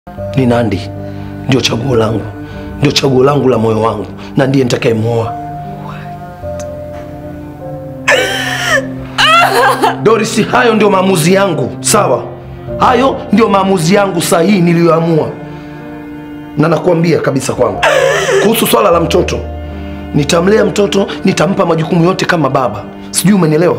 ni Nandi, ndio chaguo langu, ndio chaguo langu la moyo wangu, na ndiye nitakayemwoa. Doris, hayo ndio maamuzi yangu, sawa? Hayo ndio maamuzi yangu sahihi niliyoamua, na nakuambia kabisa kwangu kuhusu swala la mtoto, nitamlea mtoto, nitampa majukumu yote kama baba. Sijui umenielewa?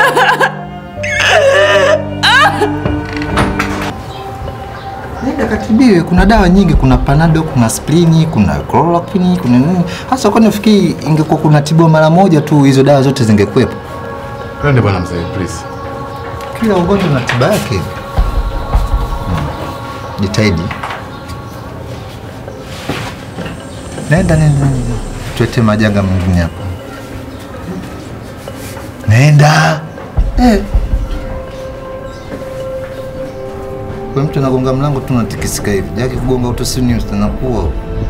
Nenda katibiwe, kuna dawa nyingi, kuna panado, kuna sprini, kuna chloroquine, kuna nini. Hasa kwani nafikiri ingekuwa kuna tibiwa mara moja tu, hizo dawa zote zingekuwepo. Twende bwana mzee, please. Kila ugonjwa na tiba yake. Hmm. Jitahidi. Nenda, nenda, nenda. Tuete majanga mengine hapa. Nenda. Eh. Kwa mtu anagonga mlango tu unatikisika hivi. Jaki kugonga utosini utanakuwa.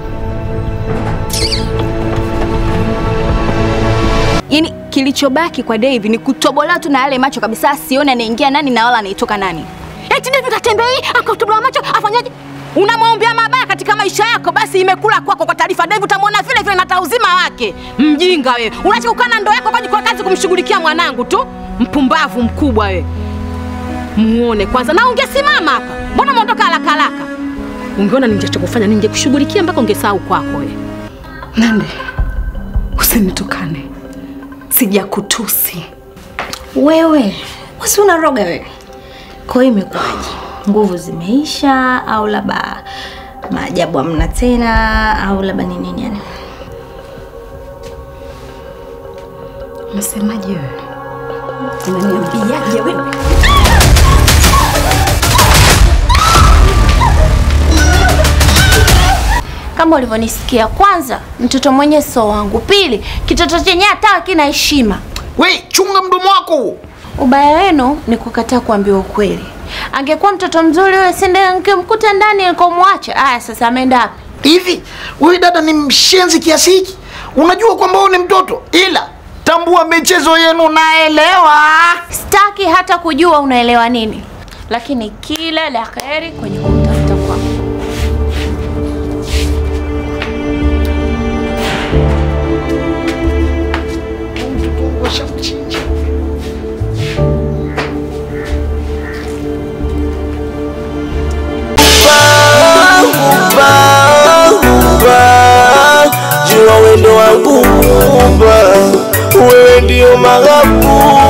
Yaani kilichobaki kwa Dave ni kutobolewa tu na yale macho kabisa, asione anaingia nani na wala anaitoka nani. Eti Dave katembei akatobolewa macho afanyaje? Unamwombea mabaya katika maisha yako, basi imekula kwako. Kwa taarifa, Dave utamwona vile vile na hata uzima wake. Mjinga wewe, unaacha kukaa na ndoo yako kwa kazi kumshughulikia mwanangu tu. Mpumbavu mkubwa wewe. Muone kwanza, na ungesimama hapa, mbona umeondoka haraka haraka? Ungeona ningechokufanya, ningekushughulikia mpaka ungesahau kwako wewe. Nande, usinitukane, sijakutusi. Wewe wasi unaroga wewe. Kwa hiyo imekuwaje? Nguvu zimeisha au labda maajabu hamna tena au labda ni nini yani? Unasemaje wewe? Unaniambiaje wewe? Kama ulivyonisikia, kwanza mtoto mwenye sio wangu, pili kitoto chenye hata hakina heshima. We, chunga mdomo wako. Ubaya wenu ni kukataa kuambiwa ukweli. Angekuwa mtoto mzuri yule, sende nkimkuta ndani nikomwacha. Aya, sasa ameenda wapi? Hivi wewe dada ni mshenzi kiasi hiki? Unajua kwamba wewe ni mtoto, ila tambua michezo yenu naelewa. Sitaki hata kujua unaelewa nini, lakini kila la kheri kwenye kumtafuta kwako. Washamchinja. jua wendo wangu mumba, wewe ndio maghabu